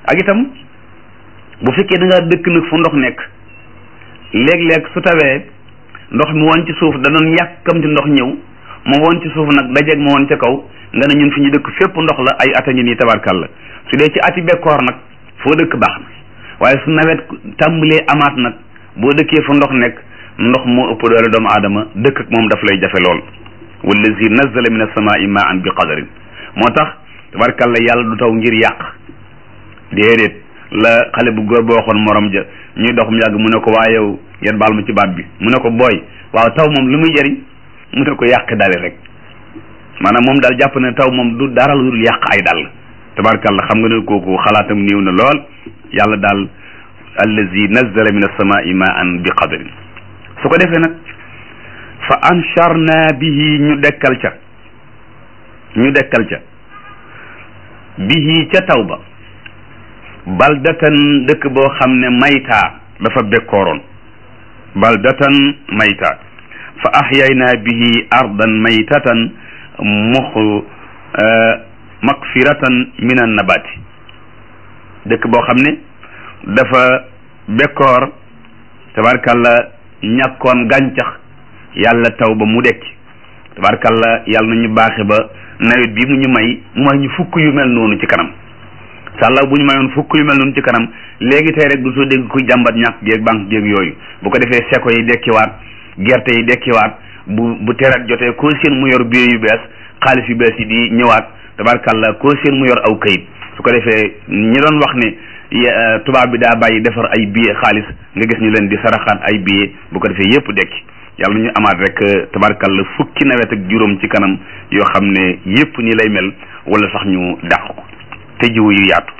ak itam bu fekkee da ngaa dëkk nag fu ndox nekk léeg-léeg su tawee ndox mi woon ci suuf da doon yàkkamti ndox ñëw ma woon ci suuf nag dajeeg ma woon ca kaw nga ne ñun fi ñu dëkk fépp ndox la ay ata ngi nii tabarkalla su dee ci ati bekkoor nag foo dëkk baax na waaye su nawet tàmbalee amaat nag boo dëkkee fu ndox nekk ndox moo ëpp doole doomu aadama dëkk ak moom daf lay jafe lool wallazi nazzala min as-samaa'i ma'an bi qadarin moo tax tabarkalla yàlla du taw ngir yàq déedéet la xale bu góor boo waxoon morom ja ñuy dox mu yàgg mu ne ko waa yow ngeen baal ma ci baat bi mu ne ko booy waaw taw moom lu muy jëriñ mu ne ko yàq dale rek maanaam moom daal jàpp ne taw moom du dara lu dul yàq ay dal tabarkalla xam nga ne kooku xalaatam néew na lool yàlla daal allazi nazzala min as-samaa'i ma'an bi qadarin su ko defee nag fa ansharna bihi ñu dekkal ca ñu dekkal ca bihi ca taw ba baldatan dëkk boo xam ne maytaa dafa bekkooroon baldatan maytaa fa ahyayna bihi ardan maytatan mux makfiratan min an nabati dëkk boo xam ne dafa bekkoor tabarkalla ñàkkoon gàncax yàlla taw ba mu dekki tabarkalla yàlla na ñu baaxe ba nawet bi mu ñu may mooy ñu fukk yu mel noonu ci kanam sàlla bu ñu mayoon fukk yu mel noonu ci kanam léegi tey rek du soo dégg kuy jàmbat ñàkk géeg banque géeg yooyu bu ko defee seko yi dekkiwaat gerte yi dekkiwaat bu bu terat jotee koo seen mu yor biir yu bees xaalis yu bees yi di ñëwaat tabarkalla koo seen mu yor aw kayit su ko defee ñi doon wax ne tubaab bi daa bàyyi defar ay billet xaalis nga gis ñu leen di saraxaat ay billet bu ko defee yépp dekki yàlla ñu amaat rek tabarkalla fukki nawet ak juróom ci kanam yoo xam ne yépp ni lay mel wala sax ñu dàq ko te jiwu yu yaatu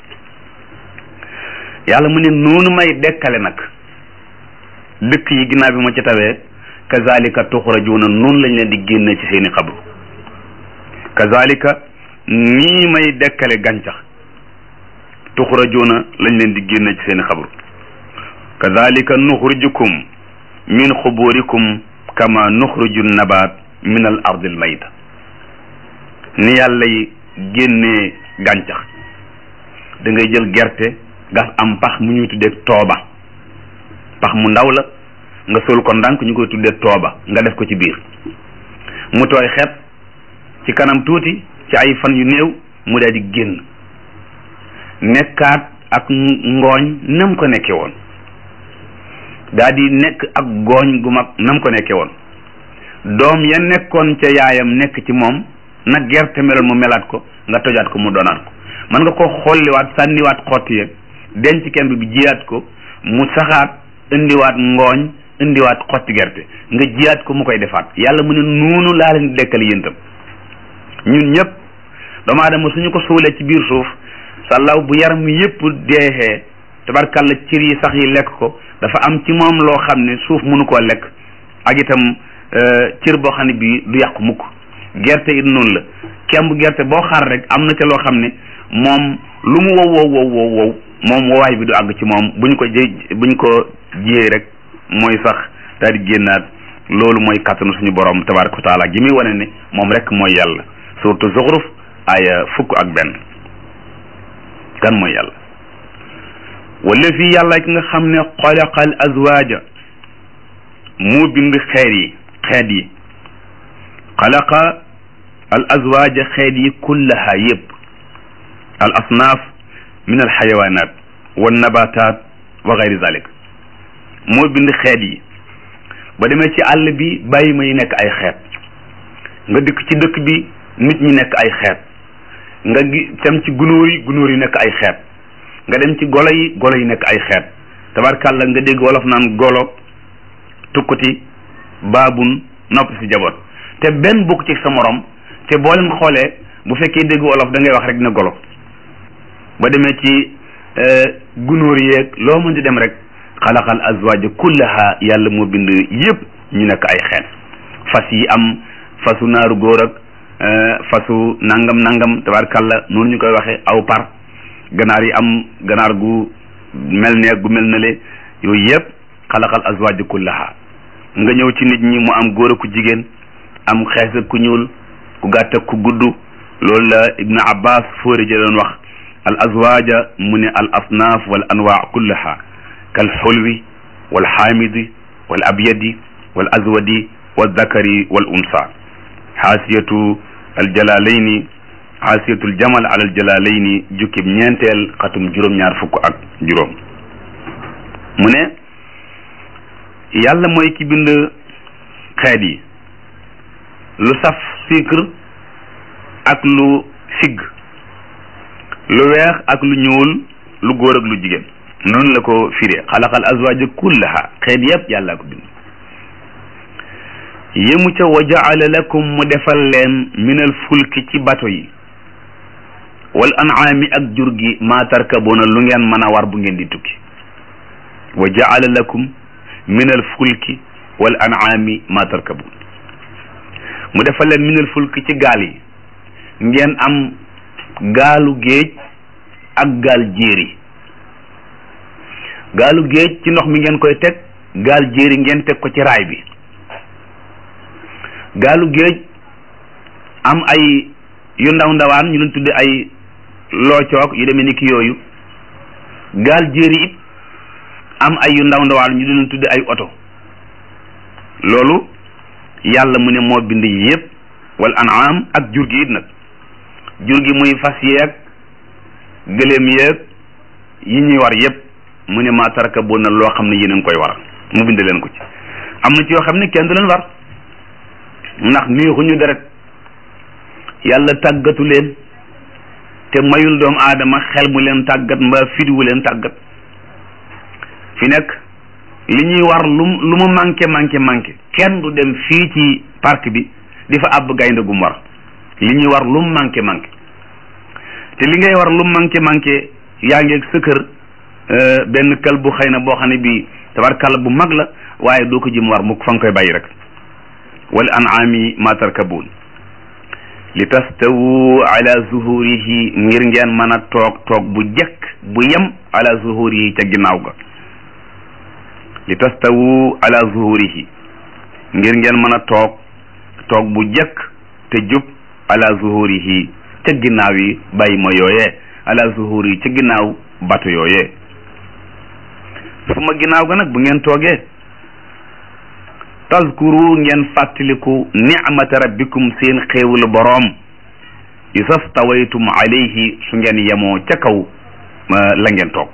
yàlla mu ne noonu may dekkale nag dëkk yi ginnaaw bi ma ci tawee kazalika tuxrajuuna noonu lañ leen di génne ci seeni xabru kazalika nii may dekkale gàncax tuxrajuuna lañ leen di génne ci seeni xabru kazalika nuxrijukum min xuburikum kama nuxriju nabaat min al ardil mayta ni yàlla yi génnee gàncax da ngay jël gerte gas am pax mu ñuy tuddee tooba pax mu ndaw la nga sol ko ndànk ñu koy tuddee tooba nga def ko ci biir mu tooy xet ci kanam tuuti ci ay fan yu néew mu daal di génn nekkaat ak ngooñ nam ko nekke woon daa di nekk ak gooñ gu mag nam ko nekke woon doom ya nekkoon ca yaayam nekk ci moom nag gerte meloon mu melaat ko nga tojaat ko mu doonaat ko mën nga ko xolliwaat sànniwaat xotti ya denc kemb bi jiyaat ko mu saxaat indiwaat ngooñ indiwaat xotti gerte nga jiyaat ko mu koy defaat yàlla mu ne noonu laa leen dekkal yéen tam ñun ñëpp doomu aadama suñu ko suulee ci biir suuf sàllaw bu yaram yëpp deexee tabarkalla cër yi sax yi lekk ko dafa am ci moom loo xam ne suuf mënu koo lekk ak itam cër boo xam ne bii du yàqu mukk gerte it noonu la kemb gerte boo xaar rek am na ca loo xam ne moom lu mu wow wow wow wow wow moom wowaay bi du àgg ci moom buñ ko jë buñ ko jiyee rek mooy sax daal di génnaat loolu mooy kàttanu suñu borom tabaraka wa taala gi muy wane ne moom rek mooy yàlla surtout zuxruf aya fukk ak benn kan mooy yàlla wala fii yàlla ki nga xam ne xalaqal azwaaja moo bind xeet yi xeet yi xalaqa al azwaaja xeet yi kullaha yëpp al asnaaf min al xayawaanaat wa nabataat wa gayri zalik moo bind xeet yi ba demee ci àll bi bàyyi ma yi nekk ay xeet nga dikk ci dëkk bi nit ñi nekk ay xeet nga gi dem ci gunóor yi gunóor yi nekk ay xeet nga dem ci golo yi golo yi nekk ay xeet tabarkàlla nga dégg wolof naan golo tukkuti baabun nopp si jaboot te benn bokk ci sa morom te boo leen xoolee bu fekkee dégg wolof da ngay wax rek ne golo ba demee ci gunóor yeeg loo mën di dem rek xalaqal azwaaja kullaha yàlla moo bind yëpp ñu nekk ay xeet fas yi am fasu naaru góor ak fasu nangam nangam tabarkàlla noonu ñu koy waxee aw par ganaar yi am ganaar gu mel ne gu mel na le yooyu yëpp xalaqal azwaaja kullaha nga ñëw ci nit ñi mu am góor ak ku jigéen am xees ak ku ñuul ku gàtt ak ku gudd loolu la ibnu abbas fóori ja doon wax al azwaja mu ne al asnaaf wal anwaa kullaha kal xulwi wal xaamidi wal abyadi wal azwadi wal zakari wal unsa xaasiyatu al jalalayni xaasiyatul jamal ala al jalalayni jukkib ñeenteel xatum juróom-ñaar fukk ak juróom mu ne yàlla mooy ki bind xeet yi lu saf sucre ak lu sigg lu weex ak lu ñuul lu góor ak lu jigéen noonu la ko firee xalaqal azwaaja kullaha xeet yépp yàlla ko bind yému ca wa jaala lakum mu defal leen minal fulki ci bato yi wal an'aami ak jur gi maa tarkabuuna lu ngeen mën a war bu ngeen di tukki wa jaala lakum minal fulki wal an'aami maa tarkabuun mu defal leen minal fulki ci gaal yi ngeen am gaalu géej ak gaal jéeri gaalu géej ci ndox mi ngeen koy teg gaal jéeri ngeen teg ko ci raay bi gaalu géej am ay yu ndaw ndawaan ñu leen tudde ay loocoog yu demee ni ki yooyu gaal jéeri it am ay yu ndaw ndawaan ñu leen tudde ay oto loolu yàlla mu ne moo bind yépp wal an'am ak jur gi it nag jur gi muy fas yeeg gëléem yeeg yi ñuy war yépp mu ne maa taraka boo na loo xam ne yéen a ngi koy war mu bind leen ko ci am na ci yoo xam ne kenn du leen war ndax neexuñu deret yàlla tàggatu leen te mayul doomu aadama xel mu leen tàggat mbaa fidiwu leen tàggat fi nekk li ñuy war lu lu mu manqué manqué manqué kenn du dem fii ci parc bi di fa àbb gaynde gum war li ñuy war lu mu manqué manqué te li ngay war lu mu manqué manqué yaa ngi ak sa kër benn kël bu xëy na boo xam ne bii tabarkàlla bu mag la waaye doo ko jëm war mukk fa nga koy bàyyi rek wal an'ami ma tarkabuun li tastawu ala zuhurihi ngir ngeen mën a toog toog bu jekk bu yem ala zuhurihi ca ginnaaw ga li tastawu ala zuhurihi ngir ngeen mën a toog toog bu jekk te jub ala zuhurihi ca ginnaaw yi bàyyi ma yooyee ala zuhurihi ca ginnaaw bato yooyee su ma ginnaaw ga nag bu ngeen toogee tazkuru ngeen fàttaliku nicmata rabbikum seen xéewalu boroom isastawaytum alayhi su ngeen yemoo ca kaw la ngeen toog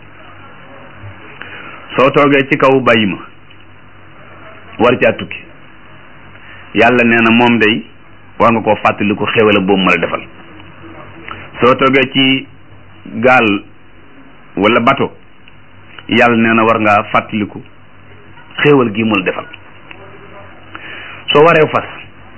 soo toogee ci kaw bàyyi ma war caa tukki yàlla nee na moom day war nga koo fàttaliku xéewala boobu ma la defal soo toogee ci gaal wala bato yàlla nee na war ngaa fàttaliku xéewal gi mu la defal soo waree fas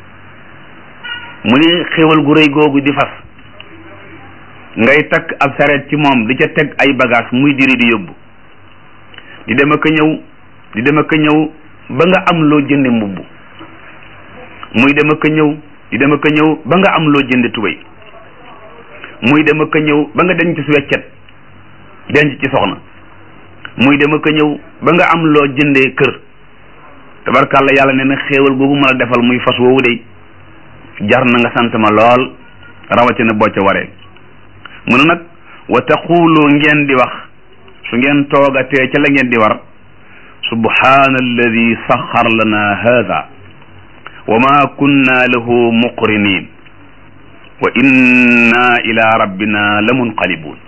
mu ni xéewal gu rëy googu di fas ngay takk ab sareet ci moom di ca teg ay bagage muy diri di yóbbu di dem ak a ñëw di dem ak a ñëw ba nga am loo jënde mbubb muy dem ak a ñëw di dem ak a ñëw ba nga am loo jënde tubéy muy dem ak a ñëw ba nga denc ci weccet denc ci soxna muy dem ak a ñëw ba nga am loo jëndee kër tabarkàlla yàlla nee na xéewal googu ma la defal muy fas woowu de jar na nga sant ma lool rawatina boo ca waree mu ne nag wa taqulu ngeen di wax su ngeen toogatee ca la ngeen di war subhaana alladi saxar lana hada wa ma kunna lahu muqrinin wa inna ila rabbina la munqalibun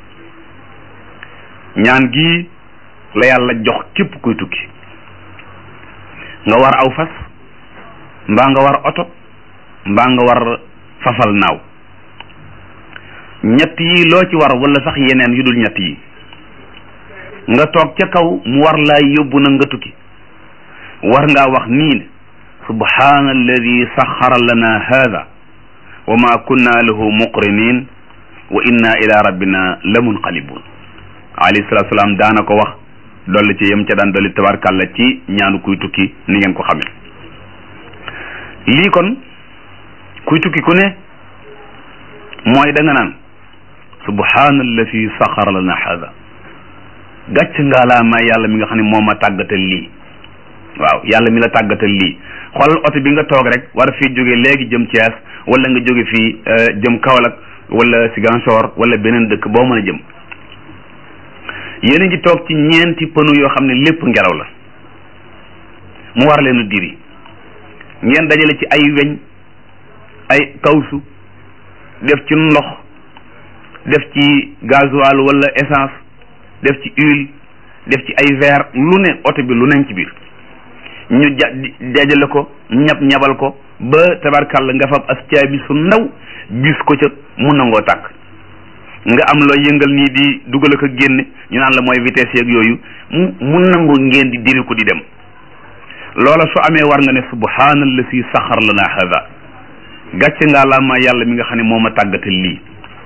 ñaan gi la yàlla jox képp kuy tukki nga war aw fas mbaa nga war oto mbaa nga war fafal naaw ñett yi loo ci war wala sax yeneen yu dul ñett yi nga toog ca kaw mu war laa yóbbu na nga tukki war ngaa wax nii ne subhaana alladi saxara lana hada wa ma kunna lahu muqrinin wa inna ila rabbina la munqalibun alayhi salatu salaam daana ko wax dolli ci yem ca daan dolli tabarkàlla ci ñaanu kuy tukki ni ngeen ko xamee lii kon kuy tukki ku ne mooy da nga naan subhaana alladi saxara lana hada gàcc ngaa laa may yàlla mi nga xam ne moo ma tàggatal lii waaw yàlla mi la tàggatal lii xoolal oto bi nga toog rek war fii jóge léegi jëm Thiès wala nga jóge fii jëm Kaolack wala Ziguinchor wala beneen dëkk boo mën a jëm yéen a ngi toog ci ñeenti pënu yoo xam ne lépp ngelaw la mu war leen a diri ngeen dajale ci ay weñ ay kawsu def ci ndox def ci gasoil wala essence def ci huile def ci ay verre lu ne oto bi lu neñ ci biir ñu ja dajale ko ñab ñabal ko ba tabarkàlla nga fab as caabi su ndaw bis ko ca mu nangoo tàkk nga am loo yëngal nii di dugal ko génne ñu naan la mooy vitesse yeeg yooyu mu mu nangu ngeen di diri ko di dem loola su amee war nga ne subhaanallasi saxar lana hada gàcce ngaa laa ma yàlla mi nga xam ne moo ma tàggatal lii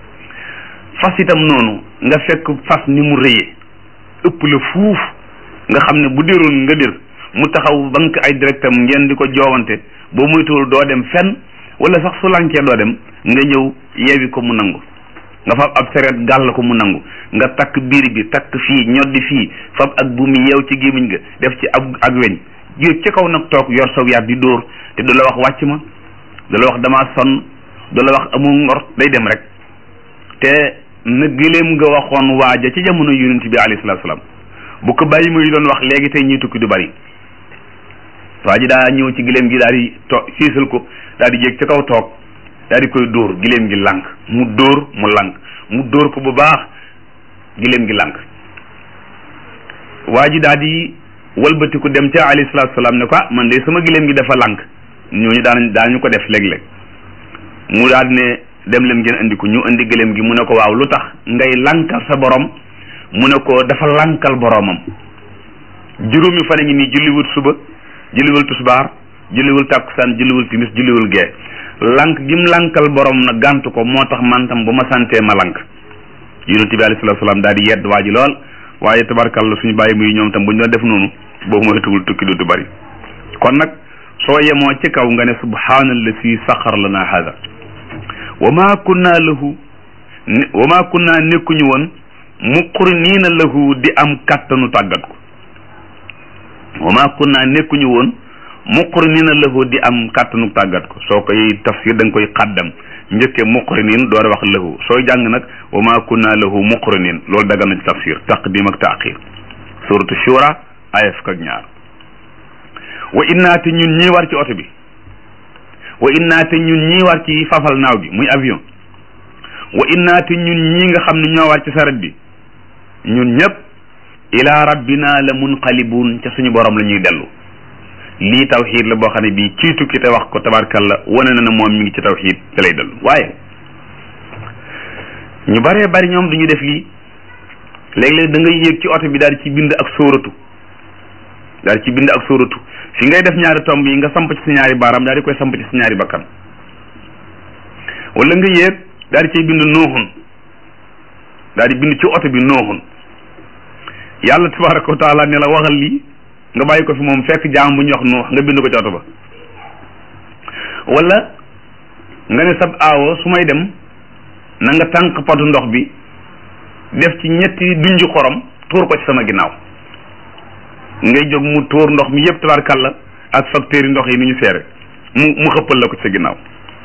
fas itam noonu nga fekk fas ni mu rëyee ëpp la fuuf nga xam ne bu déroon nga dir mu taxaw banque ay directam ngeen di ko joowante boo muytuwul doo dem fenn wala sax su lankee doo dem nga ñëw yeewi ko mu nangu nga fab ab sereet gàll ko mu nangu nga takk biir bi takk fii ñoddi fii fab ak buumi yeew ci gémmiñ nga def ci ab ak weñ yéeg ci kaw nag toog yor saw yaat di dóor te du la wax wàcc ma du la wax damaa sonn du la wax amul ngor day dem rek te na gëléem nga waxoon waaja ci jamono yonent bi alayhi salaatu salaam bu ko bàyyi muy doon wax léegi tey ñuy tukki du bari waa ji daa ñëw ci gëléem gi daal di to siisal ko daal di yéeg ci kaw toog daal di koy dóor gëléem gi lànk mu dóor mu lànk mu dóor ko bu baax gëléem gi lànk waa ji daal di walbatiku dem ca alayhi salaatu salaam ne ko ah man de sama gëléem gi dafa lànk ñooñu daan daañu ko def léeg-léeg mu daal di ne dem leen ngeen indi ko ñu indi gëléem gi mu ne ko waaw lu tax ngay lànkal sa borom mu ne ko dafa lànkal boromam juróomi fan a ngi nii julliwul suba julliwul tusbaar julliwul takkusaan julliwul timis julliwul gee lànk gim lànkal borom na gàntu ko moo tax man tam bu ma santee ma lànk yonent bi alayhi salaatu salaam daal di yedd waa ji lool waaye tabarkalla suñu bàyyi muy ñoom tam bu ñu doon def noonu boobu mooy tugul tukki du bari kon nag soo yemoo ci kaw nga ne subhaanallazi saxar lana hada wa ma kunna lahu wa ma kunna nekkuñu woon muqriniina lahu di am kattanu tàggat ko wa ma kunna nekkuñu woon muqriniina lahu di am kattanu tàggat ko soo koy tafsir da nga koy xaddam njëkkee muqrinin door a wax lahu sooy jàng nag wa ma kunna lahu muqrinin loolu daga na ci tafsir taqdim ak taaxir suratu shura aya fukk ak ñaar wa innaate ñun ñii war ci oto bi wa innaate ñun ñii war ci fafal naaw gi muy avion wa innaate ñun ñii nga xam ne ñoo war ci saret bi ñun ñëpp ila rabbina la munqalibun ca suñu borom la ñuy dellu lii tawxiid la boo xam ne bii kii tukki te wax ko tabarkalla wane na ne moom mi ngi ci tawxiid te lay dellu waaye ñu baree bari ñoom duñu def lii léeg-léeg da ngay yéeg ci oto bi daal di ci bind ak sóoratu daal di ci bind ak sóoratu fi ngay def ñaari tomb yi nga samp ci sa ñaari baaraam daal di koy samp ci sa ñaari bakkan wala nga yéeg daal di cay bind nooxun daal di bind ci oto bi nooxun yàlla tabaraka wa taala ne la waxal lii nga bàyyi ko fi moom fekk jaam bu ñu wax noox nga bind ko ci oto ba wala nga ne sab aawo su may dem na nga tànk potu ndox bi def ci ñetti dunju xorom tuur ko ci sama ginnaaw ngay jóg mu tuur ndox mi yëpp tabarkalla ak facteurs yi ndox yi ni ñu seere mu mu xëppal la ko ci sa ginnaaw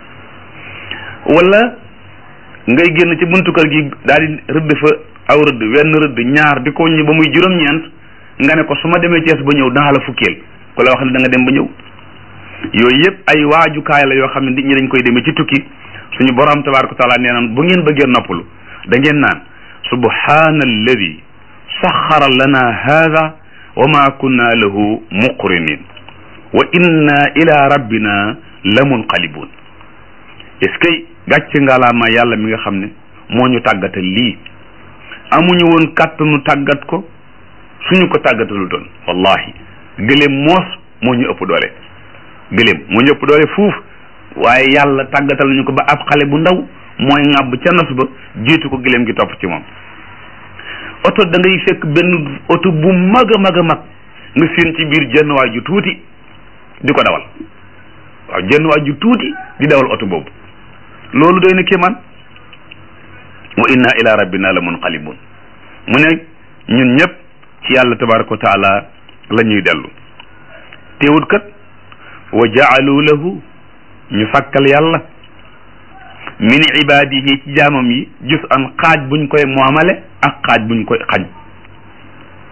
wala ngay génn ci buntu kër gi daal di rëdd fa aw rëdd wenn rëdd ñaar di ko ñi ba muy juróom-ñeent nga ne ko su ma demee Cees ba ñëw danaa la fukkeel ku la wax ne da nga dem ba ñëw yooyu yëpp ay waajukaay la yoo xam ne nit ñi dañ koy demee ci tukki suñu borom tabaraka taala nee naan bu ngeen bëggee noppalu da ngeen naan subhaana alladi saxara lana hada wa ma kunna lahu muqrinin wa inna ila rabbina la munqalibun est-ce que gàcce ngalaama yàlla mi nga xam ne moo ñu tàggatal lii amuñu woon kàttanu tàggat ko suñu ko tàggatalu doon wallahi gëléem moos moo ñu ëpp doole gëléem moo ñu ëpp doole fuuf waaye yàlla tàggatal nañu ko ba ab xale bu ndaw mooy ŋàbb ca nos ba jiitu ko gëléem gi topp ci moom oto da ngay fekk benn oto bu mag a mag a mag nga séen ci biir jenn waay ju tuuti di ko dawal waaw jenn waay ju tuuti di dawal oto boobu loolu doy na kéemaan wa inna ila rabbina la munqalibun mu ne ñun ñëpp ci yàlla tabaraka wa taala la ñuy dellu teewut kat wa jaalu lahu ñu sàkkal yàlla min ibadihi ci jaamam yi jus an xaaj buñ koy moomale ak xaaj buñ koy xañ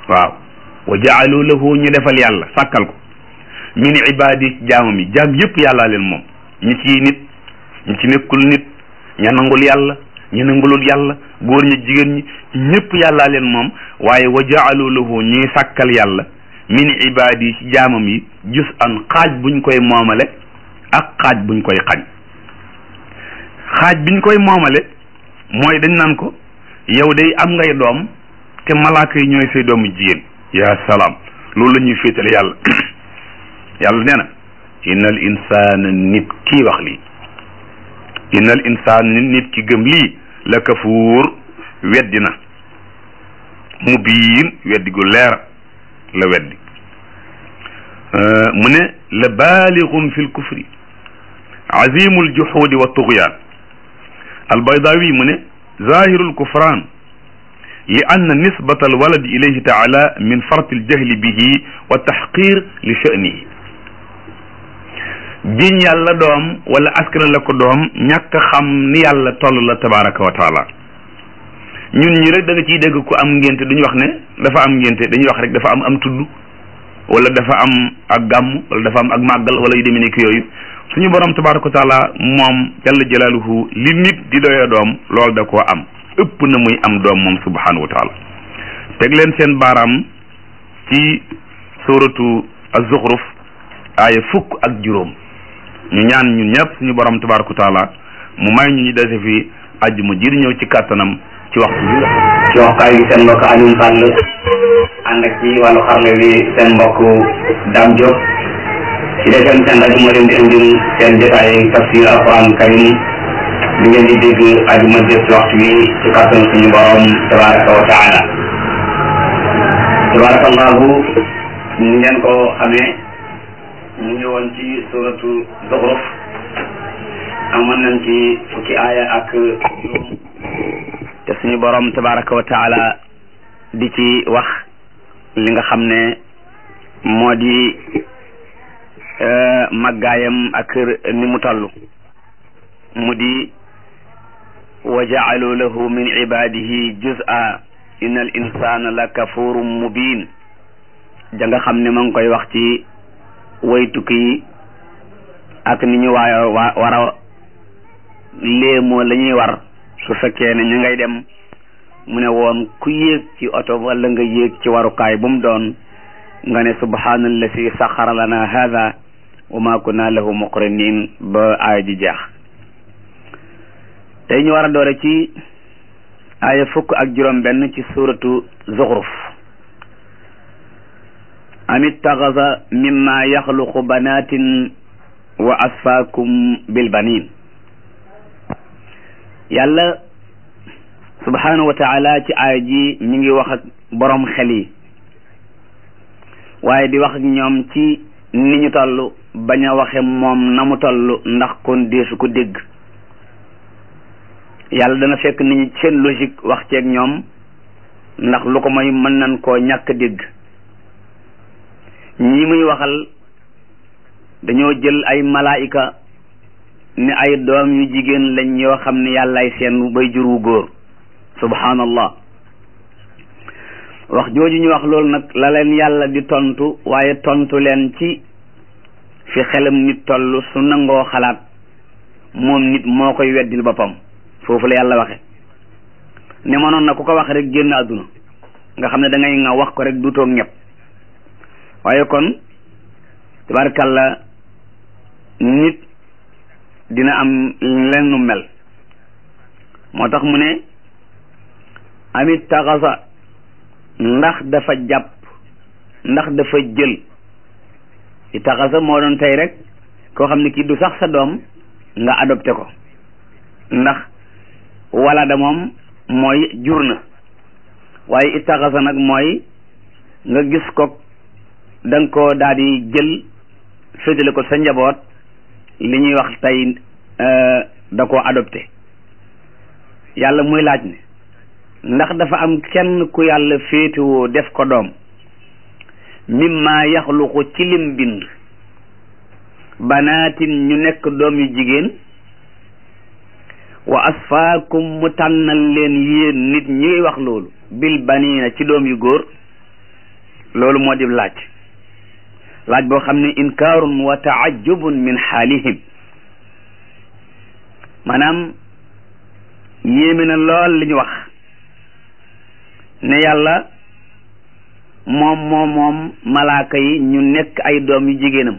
waaw wa jaalu lahu ñu defal yàlla sàkkal ko min ibaadi jaamam yi jaam yëpp yàllaa leen moom ñi ci nit ñi ci nekkul nit ña nangul yàlla ñi nangulul yàlla góor ñi jigéen ñi ñëpp yàllaa leen moom waaye wa jaalu lahu ñuy sàkkal yàlla min ibaadi ci jaamam yi jus an xaaj buñ koy moomale ak xaaj buñ koy xañ xaaj biñ koy moomale mooy dañ naan ko yow day am ngay doom te malaaka yi ñooy say doomu jigéen ya salaam loolu la ñuy féetale yàlla yàlla nee na innal insaana nit kii wax lii innal insaan nit nit ki gëm lii la kafuur weddi na mu biin weddi gu leer la weddi mu ne la baalixun fi lkufri azimu ljuxuudi wa tugyaan albaydawi mu ne zahiru lkufran li anna nisbata alwaladi ilayhi taala min farti aljahli bihi wa taxqir li sha'nihi jiñ yàlla doom wala askan la ko doom ñàkk xam ni yàlla toll la tabaraka wa taala ñun ñi rek da nga ciy dégg ku am ngénte duñu wax ne dafa am ngénte dañuy wax rek dafa am am tudd wala dafa am ak gàmm wala dafa am ak màggal wala yu demee nekk yooyu suñu borom tabaraka wa taala moom jalla jalaaluhu li nit di doyee doom loolu da koo am ëpp na muy am doom moom subhanahu wa taala teg leen seen baaraam ci suratu az-zukhruf aaya fukk ak juróom ñu ñaan ñun ñëpp suñu borom tabaraka wa taala mu may ñu ñu dese fi àjjuma ji di ñëw ci kàttanam ci waxtu bi ci waxtaay bi seen mbokk Alioune Sall ànd ak ci wàllu xarle bi seen mbokk Dame Diop ci defem seen rajo moo leen di indil seen jotaay tafsir alquran karim bi ngeen di dégg àjjuma jëf ci waxtu bi ci kàttan suñu borom tabaraka wa taala tabarakallahu ni ngeen ko xamee ñu ngi woon ci suratu Zuxruf amoon nañ ci fukki aaya ak juróom te suñu borom tabaraka wa taala di ci wax li nga xam ne moo di màggaayam ak ni mu toll mu di wa jaalu lahu min ibadihi juz'a inna al insana la kafurun mubin ja nga xam ne ma ngi koy wax ci way tukki yi ak ni ñu waayo wa war a léemoo la ñuy war su fekkee ne ñu ngay dem mu ne woon ku yéeg ci oto wala nga yéeg ci warukaay bu mu doon nga ne subhaanallazi saxara lana hada wa ma kunna lahu muqrinin ba aaya ji jeex tey ñu war a doore ci aaya fukk ak juróom benn ci suratu zuxruf am ittaxasa mimma yaxluqu banatin wa asfaakum bil banin yàlla subhanahu wa taala ci aaya ji mi ngi wax ak borom xel yi waaye di wax ak ñoom ci ni ñu toll bañ a waxe moom na mu toll ndax kon deesu ko dégg yàlla dana fekk nit ñi seen logique wax ceeg ñoom ndax lu ko mooy mën nañ koo ñàkk dégg ñi muy waxal dañoo jël ay malaayika ne ay doom yu jigéen lañ yoo xam ne yàllaay seen bay jur wu góor subhanallah wax jooju ñu wax loolu nag la leen yàlla di tontu waaye tontu leen ci fi xelam nit toll su nangoo xalaat moom nit moo koy weddil boppam foofu la yàlla waxe ne mënoon na ku ko wax rek génn àdduna nga xam ne da ngay nga wax ko rek dutoog ñëpp waaye kon tabarkalla nit dina am leen nu mel moo tax mu ne amit taxasa ndax dafa jàpp ndax dafa jël i taxasa moo doon tey rek koo xam ne kii du sax sa doom nga adopté ko ndax wala da moom mooy jur na waaye i taxasa nag mooy nga gis ko da nga koo daal di jël féetale ko sa njaboot li ñuy wax tey da koo adopté yàlla muy laaj ne ndax dafa am kenn ku yàlla féetewoo def ko doom mimma yaxluqu ci lim bind banaatin ñu nekk doom yu jigéen wa asfaakum mu tànnal leen yéen nit ñi wax loolu bil baniina ci doom yu góor loolu moo di laaj laaj boo xam ne inkaarun wa taajubun min xaalihim maanaam yéeme na lool li ñu wax ne yàlla moom moom moom malaaka yi ñu nekk ay doom yu jigéenam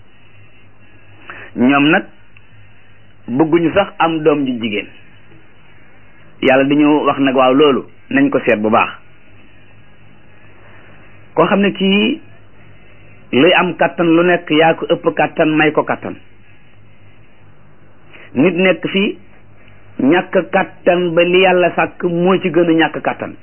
ñoom nag bëgguñu sax am doom ju jigéen yàlla dañu wax nag waaw loolu nañ ko seet bu baax koo xam ne kii luy am kattan lu nekk yaa ko ëpp kattan may ko kattan nit nekk fii ñàkk kattan ba li yàlla sàkk moo ci gën a ñàkk kattan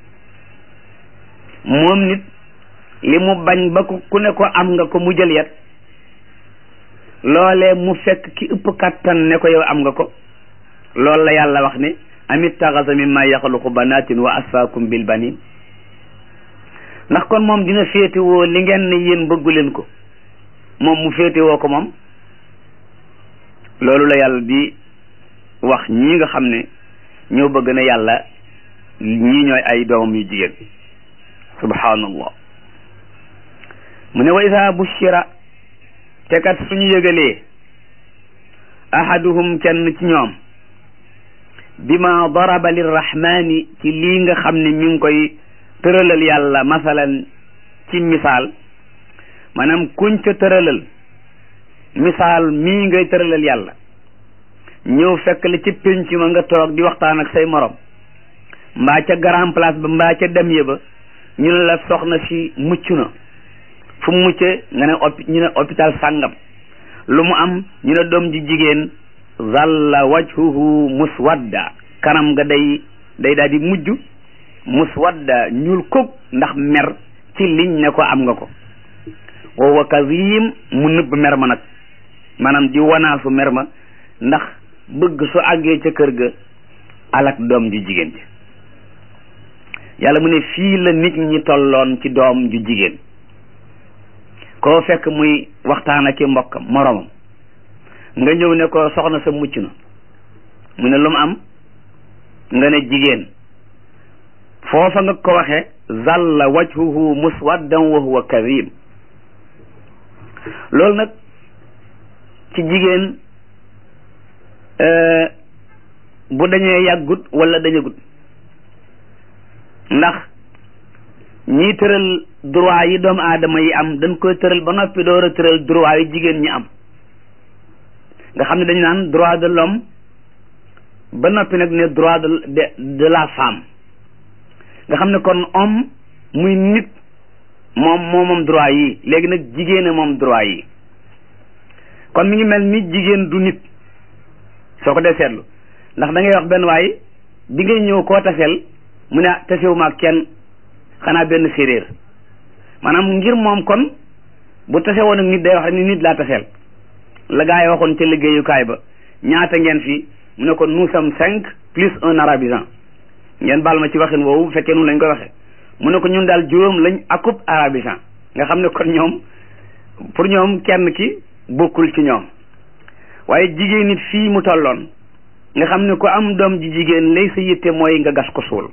moom nit li mu bañ ba ku ku ne ko am nga ko mu jël yet loolee mu fekk ki ëpp kattan ne ko yow am nga ko loolu la yàlla wax ne amit taxasa mimma yaxluqu banatin wa asfaakum bil banin ndax kon moom dina féetewoo li ngeen ne yéen bëggu leen ko moom mu féetewoo ko moom loolu la yàlla di wax ñii nga xam ne ñoo bëgg na yàlla ñii ñooy ay doomam yu jigéen subhanallah mu ne wa isa bushira te kat suñu yëgalee ahaduhum kenn ci ñoom bima daraba lirrahmani ci lii nga xam ne mi ngi koy tëralal yàlla masalan ci misaal maanaam kuñ ca tëralal misaal mii ngay tëralal yàlla ñëw fekk la ci pénc ma nga toog di waxtaan ak say morom mbaa ca grand place ba mbaa ca dem ye ba ñu ne la soxna si mucc na fu mu muccee nga ne opi ñu ne hôpital sàngam lu mu am ñu ne doom ji jigéen zalla wajhuhu muswadda kanam nga day day daal di mujj muswadda ñuul kuk ndax mer ci liñ ne ko am nga ko wa huwa kazim mu nëbb mer ma nag maanaam di wanaasu mer ma ndax bëgg su àggee ca kër ga alak doom ju jigéen ji yàlla mu ne fii la nit ñi tolloon ci doom ju jigéen koo fekk muy waxtaan ak i mbokkam moromam nga ñëw ne ko soxna sa mucc na mu ne lu mu am nga ne jigéen foofa nga ko waxe zalla wajhuhu muswaddan wa huwa kadhib loolu nag ci jigéen bu dañee yàggut wala dañagut ndax ñiy tëral droit yi doomu aadama yi am dañ koy tëral ba noppi door a tëral droit yi jigéen ñi am nga xam ne dañu naan droit de l'homme ba noppi nag ne droit de de de la femme nga xam ne kon homme muy nit moom moo moom droit yi léegi nag jigéen moom droit yi kon mi ngi mel ni jigéen du nit soo ko dee seetlu ndax da ngay wax benn waay bi ngay ñëw koo taseel mu ne tasewuma ak kenn xanaa benn séeréer maanaam ngir moom kon bu tase woon ak nit day wax rek ni nit laa taseel la gaa yi waxoon ca liggéeyukaay ba ñaata ngeen fi mu ne ko nous sommes cinq plus un arabisant ngeen baal ma ci waxin woowu bu fekkee noonu lañ koy waxee mu ne ko ñun daal juróom lañ akub arabisant nga xam ne kon ñoom pour ñoom kenn ki bokkul ci ñoom waaye jigéen nit fii mu tolloon nga xam ne ko am doom ji jigéen lay sa yitte mooy nga gas ko suul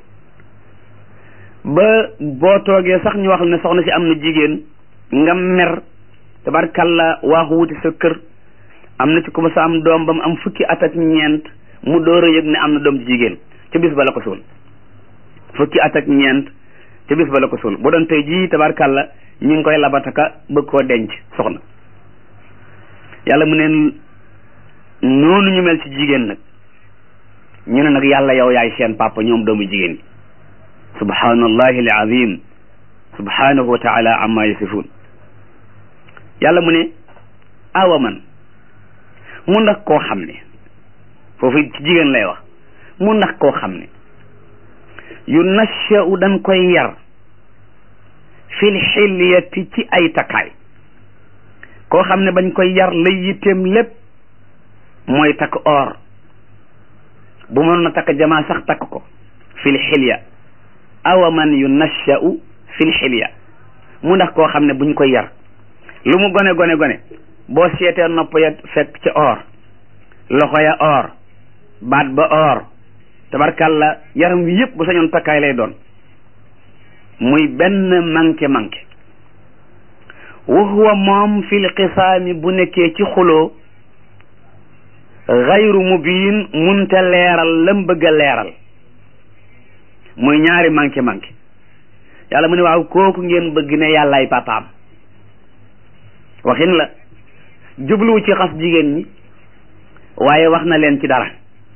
ba boo toogee sax ñu wax ne soxna si am na jigéen nga mer tabarkalla waaxu wuti sa kër am na ci ku ma sa am doom ba mu am fukki at ak ñeent mu door a yëg ne am na doom ji jigéen ca bis ba la ko suul fukki at ak ñeent ca bis ba la ko suul bu doon tey jii tabarkalla ñu ngi koy labataka bëgg koo denc soxna yàlla mu ne noonu ñu mel ci jigéen nag ñu ne nag yàlla yow yaay seen papa ñoom doomu jigéen yi subhanallahi alazim subhanahu wa taala amma yasifun yàlla mu ne awa man mu ndax koo xam ne foofu ci jigéen lay wax mu ndax koo xam ne yu nashau dañ koy yar fil xilyati ci ay takkaay koo xam ne bañ koy yar lay yitteem lépp mooy takk or bu mënoon na takk jamaa sax takk ko fil xilya awa man yu nashau fil xilya mu ndax koo xam ne buñ koy yar lu mu gone gone gone boo seetee nopp ya fekk ca or loxo ya or baat ba or tabarkalla yaram wi yëpp bu sañoon takkaay lay doon muy benn manqué manqué wa huwa moom fil xisaami bu nekkee ci xuloo xayru mubiin munte leeral lam bëgg a leeral muy ñaari manqué manqué yàlla mu ne waaw kooku ngeen bëgg ne yàllaay papaam waxin la jubluwu ci xas jigéen ñi waaye wax na leen ci dara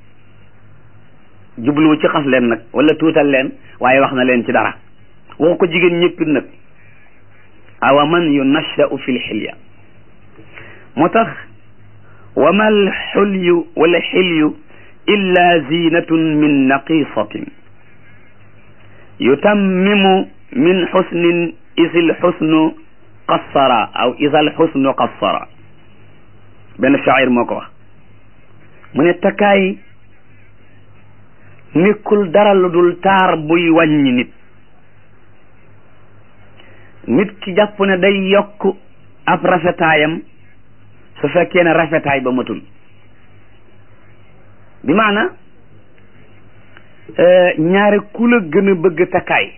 jubluwu ci xas leen nag wala tuutal leen waaye wax na leen ci dara waxu ko jigéen ñëppit nag awa man yunashau fi lxilya moo tax wa ma alxulyu wala xilyu illa zinatun min naqisatin yutammimu min xusnin isil xusnu qassara aw isal xusnu qassara benn shaacir moo ko wax mu ne takkaay nekkul dara lu dul taar buy wàññi nit nit ki jàpp ne day yokk ab rafetaayam su fekkee ne rafetaay ba matul bi maana ñaare ku la gën a bëgg takkaay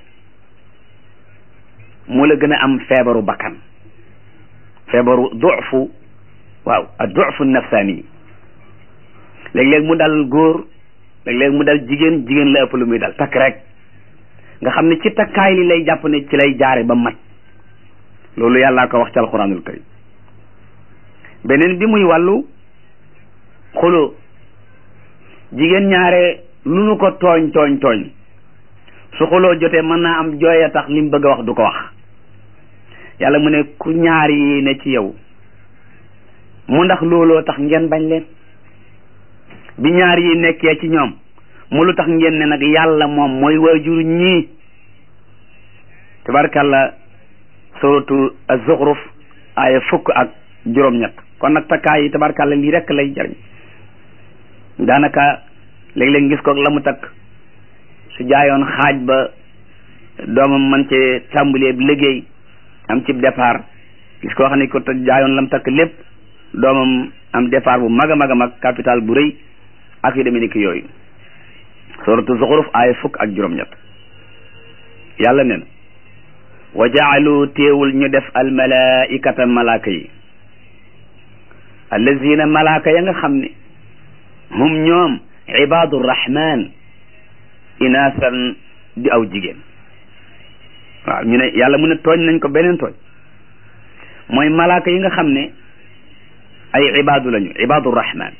mu la gën a am feebaru bakkan feebaru dufu waaw a dufu nafsaani léeg-léeg mu dal góor léeg-léeg mu dal jigéen jigéen la ëpp lu muy dal takk rek nga xam ne ci takkaay li lay jàpp ne ci lay jaare ba mat loolu yàllaa ko wax ci alquranul karim beneen bi muy wàllu xuloo jigéen ñaare lu nu ko tooñ tooñ tooñ su xuloo jotee mën naa am jooy a tax li mu bëgg a wax du ko wax yàlla mu ne ku ñaar yi ne ci yow mu ndax looloo tax ngeen bañ leen bi ñaar yi nekkee ci ñoom mu lu tax ngeen ne nag yàlla moom mooy waajur ñii tabarkàlla suratu az-Zukhruf aaya fukk ak juróom-ñett kon nag takkaay yi tabarkàlla lii rekk lay jariñ daanaka léeg-léeg gis ko la mu takk su jaayoon xaaj ba doomam man ci tàmbalee liggéey am ci départ gis koo xam ne ko jaayoon lam takk lépp doomam am départ bu mag a mag a mag capital bu rëy ak yu demee ni ki yooyu suratu zuxruf aaya fukk ak juróom-ñett yàlla nen wa jaalu téewul ñu def almalaikata malaaka yi allazina malaaka ya nga xam ne hum ñoom ibadu rahman inaasan di aw jigéen waaw ñu ne yàlla mu ne tooñ nañ ko beneen tooñ mooy malaaka yi nga xam ne ay ibaadu lañu ibadu rahman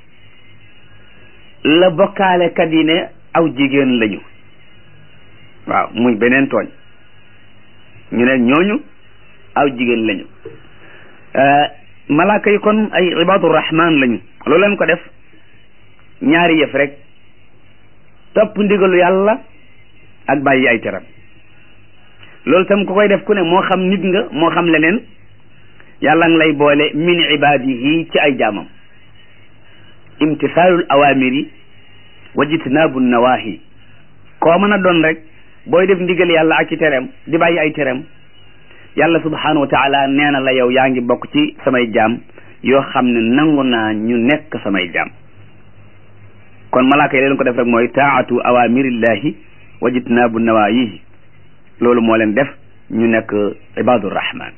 la bokkaale kat yi ne aw jigéen lañu waaw muy beneen tooñ ñu ne ñooñu aw jigéen lañu malaaka yi kon ay ibadu rahman lañu loolu leen ko def ñaari yëf rek topp ndigalu yàlla ak bàyyi ay teram loolu tam ku koy def ku ne moo xam nit nga moo xam leneen yàlla ngi lay boole min ibadihi ci ay jaamam imtisaalul awamiri wa jitnaabu nawahi koo mën a doon rek booy def ndigal yàlla ak ci tereem di bàyyi ay tereem yàlla subhanahu wa taala nee na la yow yaa ngi bokk ci samay jaam yoo xam ne nangu naa ñu nekk samay jaam kon malaaka yi leen ko def rek mooy taatu awamirillahi wa jitnaabu nawayihi loolu moo leen def ñu nekk ibadur rahman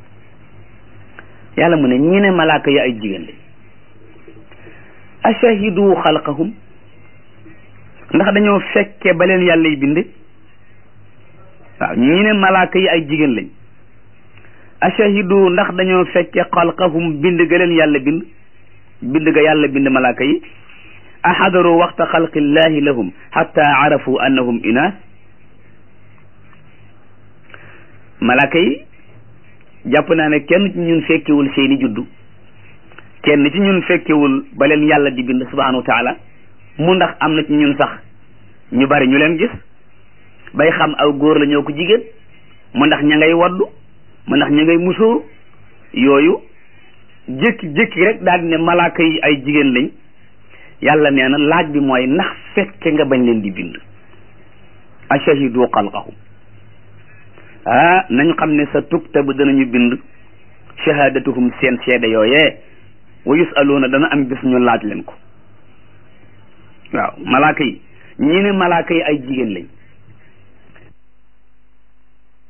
yàlla mu ne ñi ne malaaka yi ay jigéen lañ ashahidu xalqahum ndax dañoo fekke ba leen yàlla yi bind waaw ñi ne malaaka yi ay jigéen lañ ashahidu ndax dañoo fekke xalqahum bind ga leen yàlla bind bind ga yàlla bind malaaka yi ahadaru waxta xalqillahi lahum xatta arafu annahum inaas malaaka yi jàpp naa ne kenn ci ñun fekkewul seeni juddu kenn ci ñun fekkewul ba leen yàlla di bind subhanahu wa taala mu ndax am na ci ñun sax ñu bari ñu leen gis bay xam aw góor la ñoo ko jigéen mu ndax ña ngay waddu mu ndax ña ngay musóoru yooyu jékki-jékki rek daal di ne malaaka yi ay jigéen lañ yàlla nee na laaj bi mooy ndax fekke nga bañ leen di bind ashahidu xalqahum ah nañu xam ne sa tuktabu danañu bind shahadatuhum seen seede yooyee wa yusaluuna dana am bis ñu laaj leen ko waaw malaaka yi ñi ne malaaka yi ay jigéen lañ